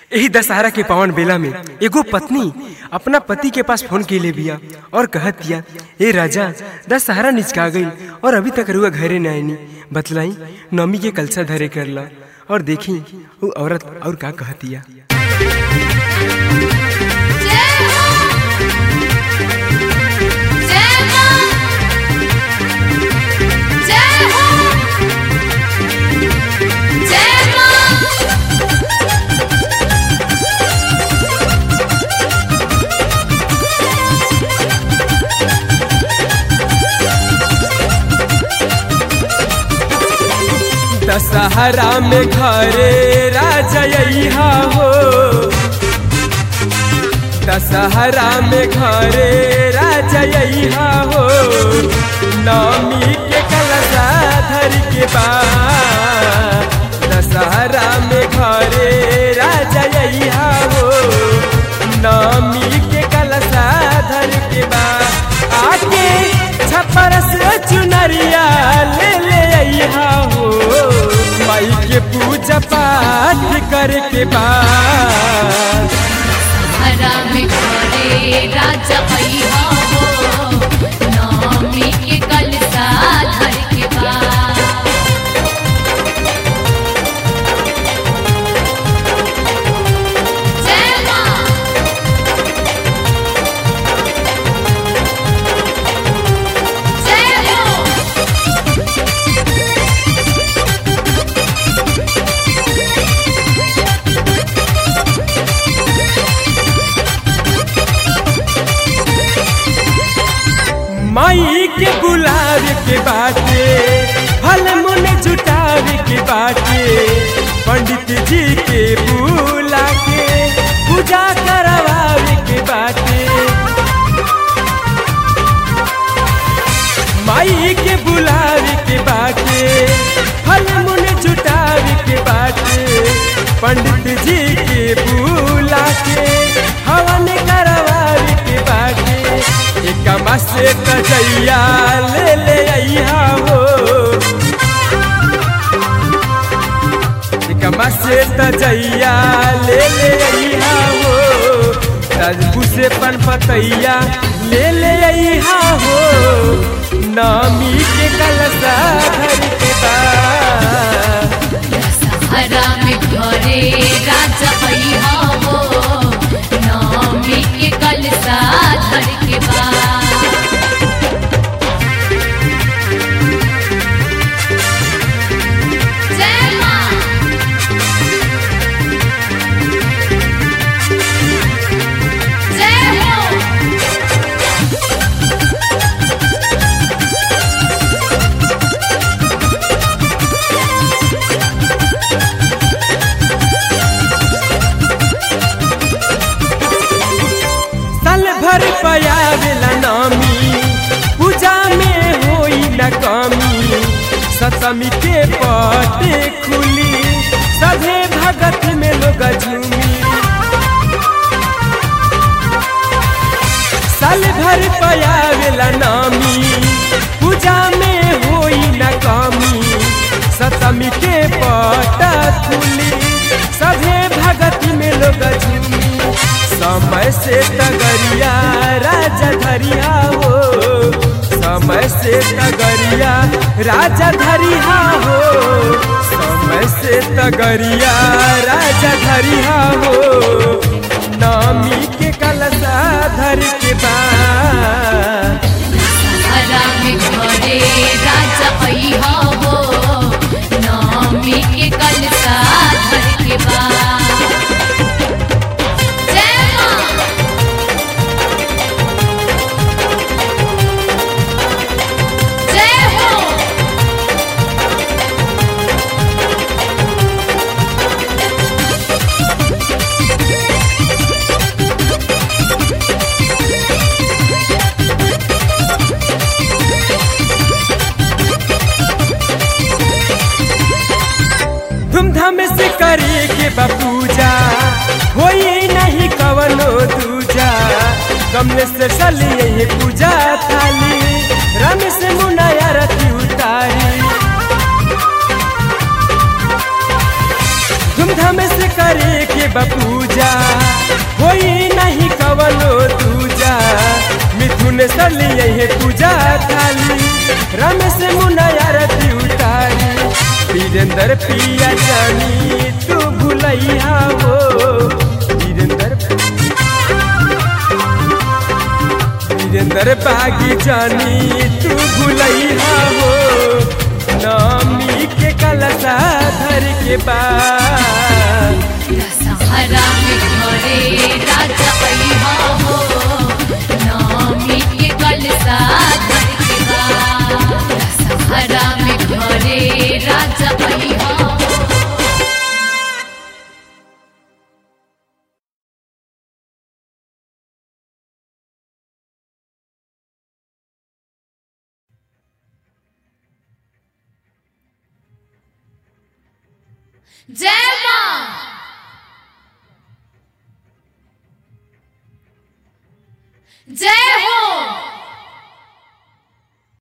यही दशहरा के पावन बेला में एगो पत्नी अपना पति के पास फोन के ले बिया और कहत दिया ए राजा दशहरा निचका गई और अभी तक रुआ घरे न आईनी बतलाई नमी के कलसा धरे करला और देखी वो औरत और का कहतिया जय हो जय मां जय हो जय मां दशहरा में घरे राजा अइहा हो दशहरा में घरे राजा अइहा हो नमी के कलशा धर के बा दशहरा में घरे राजा अइहा हो नमी के कलशा धर के बा आके छपर से चुनरिया ले ले अइहा हो माई के पूजा पाठ करके बा हरा में घरे राजा भैया हो नौमी के कलसा धर के बा जय मां जय हो माई के गुलाब के बाटे फल मुन जुटावे के बाटे पंडित जी के बुला के पूजा करवावे के बाटे माई के बुलावे के बाटे फल मुन जुटावे के बाटे पंडित जी के बुला के हवन करवावे के बाटे एकमा से कजैया ले ले अइहा हो एकमा से तजैया ले ले अइहा हो राजपू से पन पतैया ले ले अइहा हो नामी के कलसा धर के बा हरा में घरे राजा भैया हो नौमी के कलसा धर के बा जय मां जय हो साल भर पयावेला नामी पूजा में होई न कमी सतमी के पटे खुली सभे भगत में लोग झूमी साल भर पयावेला नामी पूजा में होई न कमी सतमी के पटा खुली सभे भगत में लोग झूमी समय से तगरिया राजा धरिया हो समय से तगरिया राजा धरिया हो समय से तगरिया राजा धरिया हो नामी के कलसा धर के बा हरा में घरे राजा भैया हो नौमी के कलसा धर के बा जय मां जय हो धूमधाम से करे के बा पूजा होई नहीं कवनो दूजा कमले से चली यही पूजा थाली राम से मुनाया रति उतारी धूमधाम से करे के बा पूजा विश्वेश्वर लिए है पूजा थाली रमेश मुना आरती उतारी वीरेंद्र पिया जानी तू भुलैया हो वीरेंद्र वीरेंद्र बागी जानी तू भुलैया हो नामी के कलसा धर के बाद दशहरा में घरे राजा अइहा हो नामी के कलसा धर के बा दशहरा में घरे राजा अइहा हो जय मां जय हो